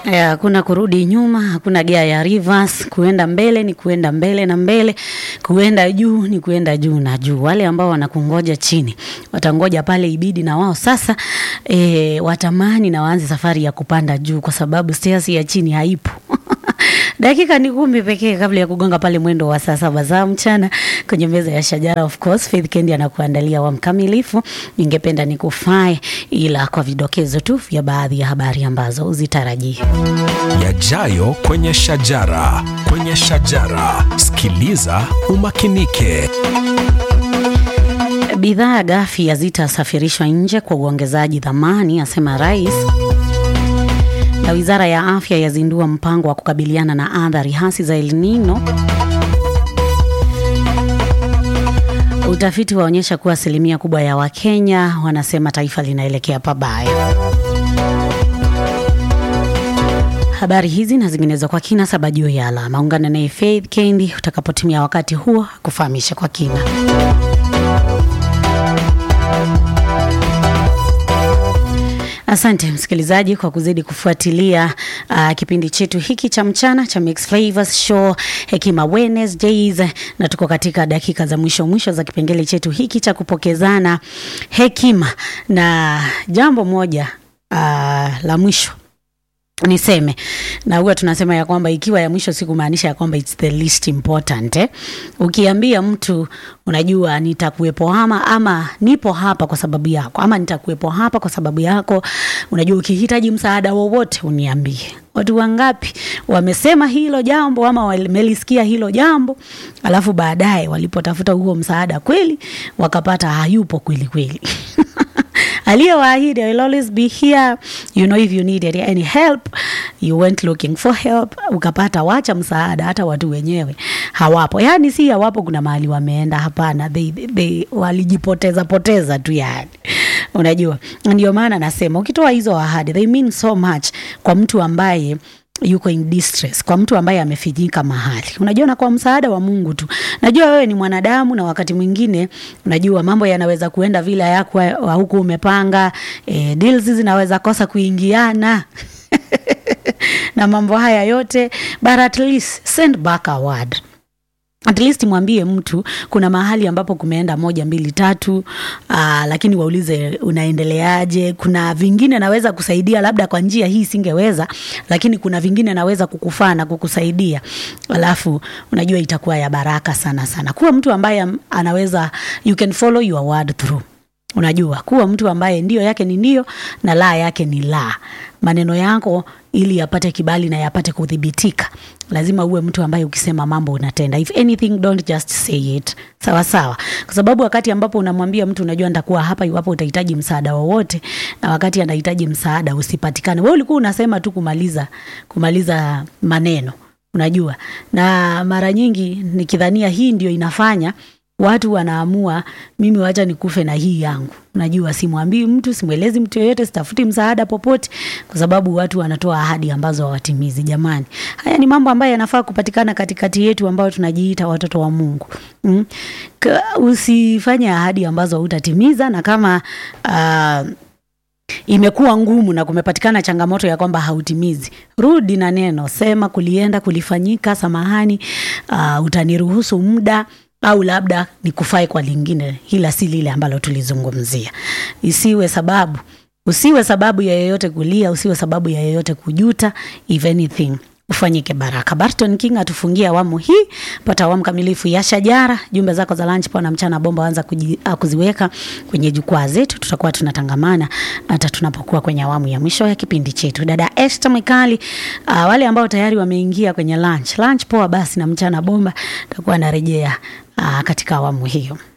Eh, hakuna kurudi nyuma, hakuna gia ya reverse. Kuenda mbele ni kuenda mbele na mbele, kuenda juu ni kuenda juu na juu. Wale ambao wanakungoja chini watangoja pale, ibidi na wao sasa eh, watamani na waanze safari ya kupanda juu, kwa sababu stairs ya chini haipo. Dakika ni kumi pekee kabla ya kugonga pale mwendo wa saa saba za mchana kwenye meza ya Shajara. Of course Faith Kendi anakuandalia wa mkamilifu. Ningependa nikufae, ila kwa vidokezo tu vya baadhi ya habari ambazo uzitarajie. Yajayo kwenye Shajara. Kwenye Shajara, sikiliza umakinike. Bidhaa ghafi hazitasafirishwa nje kwa uongezaji dhamani, asema rais. Na wizara ya afya yazindua mpango wa kukabiliana na athari hasi za El Nino. Utafiti waonyesha kuwa asilimia kubwa ya Wakenya wanasema taifa linaelekea pabaya. Habari hizi na zinginezo kwa kina saba juu ya alama. Ungana naye Faith Kendi utakapotimia wakati huo kufahamisha kwa kina. Asante msikilizaji kwa kuzidi kufuatilia uh, kipindi chetu hiki cha mchana cha Mix Flavors Show Hekima Wednesdays, na tuko katika dakika za mwisho mwisho za kipengele chetu hiki cha kupokezana hekima, na jambo moja uh, la mwisho niseme na huwa tunasema ya kwamba ikiwa ya mwisho si kumaanisha ya kwamba it's the least important eh? Ukiambia mtu unajua, nitakuwepo ama ama nipo hapa kwa sababu yako, ama nitakuwepo hapa kwa sababu yako, unajua, ukihitaji msaada wowote uniambie. Watu wangapi wamesema hilo jambo ama wamelisikia hilo jambo, alafu baadaye walipotafuta huo msaada kweli wakapata hayupo kweli kweli. aliyowaahidi I will always be here you know if you needed any help you went looking for help ukapata wacha msaada hata watu wenyewe hawapo yani si hawapo kuna mahali wameenda hapana they, they, they walijipoteza poteza tu yani unajua ndio maana nasema ukitoa hizo ahadi they mean so much kwa mtu ambaye yuko in distress, kwa mtu ambaye amefinyika mahali. Unajua, na kwa msaada wa Mungu tu. Najua wewe ni mwanadamu, na wakati mwingine unajua mambo yanaweza kuenda vile yako huku umepanga, e, deals zinaweza kosa kuingiana na mambo haya yote, but at least send back a word at least mwambie mtu kuna mahali ambapo kumeenda moja mbili tatu, aa, lakini waulize unaendeleaje. Kuna vingine naweza kusaidia labda kwa njia hii singeweza, lakini kuna vingine naweza kukufaa na kukusaidia, alafu unajua itakuwa ya baraka sana sana. Kuwa mtu ambaye anaweza you can follow your word through. Unajua, kuwa mtu ambaye ndio yake ni ndio na la yake ni la. Maneno yako ili yapate kibali na yapate kudhibitika, lazima uwe mtu ambaye ukisema mambo unatenda. If anything don't just say it. Sawa sawa, kwa sababu wakati ambapo unamwambia mtu unajua, nitakuwa hapa iwapo utahitaji msaada wowote, na wakati anahitaji msaada usipatikane, wewe ulikuwa unasema tu kumaliza kumaliza maneno, unajua. Na mara nyingi nikidhania hii ndio inafanya watu wanaamua mimi wacha nikufe na hii yangu. Unajua, simwambii mtu, simwelezi mtu yeyote, sitafuti msaada popote, kwa sababu watu wanatoa ahadi ambazo hawatimizi. Jamani, haya ni mambo ambayo yanafaa kupatikana katikati yetu ambao tunajiita watoto wa Mungu. Mm. Usifanye ahadi ambazo hutatimiza, na kama uh, imekuwa ngumu na kumepatikana changamoto ya kwamba hautimizi, rudi na neno, sema kulienda, kulifanyika, samahani, uh, utaniruhusu muda au labda nikufai kwa lingine, ila si lile ambalo tulizungumzia. Isiwe sababu, usiwe sababu ya yeyote kulia, usiwe sababu ya yeyote kujuta. If anything ufanyike baraka. Barton King atufungia awamu hii, pata awamu kamilifu ya Shajara. Jumbe zako za lunch pona mchana bomba anza kuziweka kwenye jukwaa zetu, tutakuwa tunatangamana hata tunapokuwa kwenye awamu ya mwisho ya kipindi chetu. Dada Esther Mwikali, uh, wale ambao tayari wameingia kwenye lunch lunch, poa basi, na mchana bomba takuwa narejea uh, katika awamu hiyo.